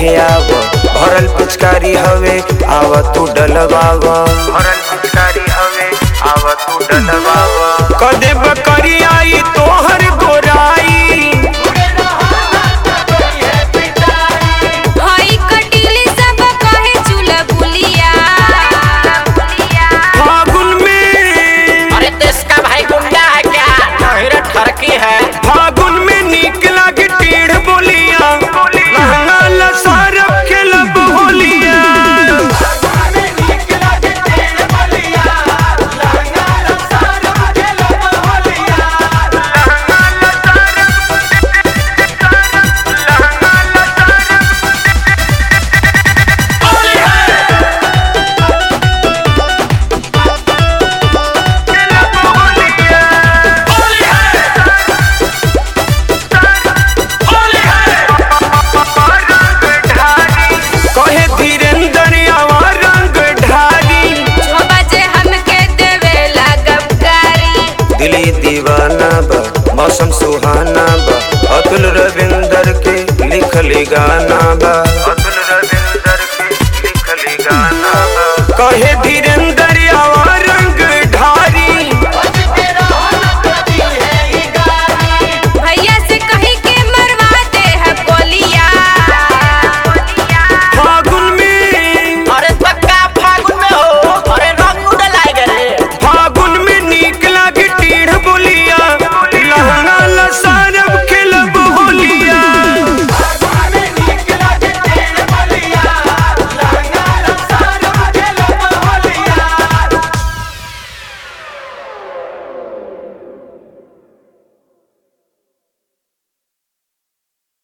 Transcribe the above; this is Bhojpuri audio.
संगे आव भरल पिचकारी हवे आव तू डलवाव भरल पिचकारी हवे आव तू डलवाव कदे बकरी आई तोहर गोराई हई कटीली सब कहे चूल्हा बुलिया फागुन में अरे तो इसका भाई गुंडा है क्या नहिरा ठरकी है फागुन में नीक लागे टेढ़ बोलिया लहंगा लसारब खेलब होलिया कहे धीरेन्द्र आवा रंग ढारी छो बजे हमके देवे लागब गारी दिली दीवाना बा मौसम सुहाना बा अतुल रविंदर के लिखली गाना बा अतुल रविंदर के लिखली गाना बा कहे धीरेन्द्र आवा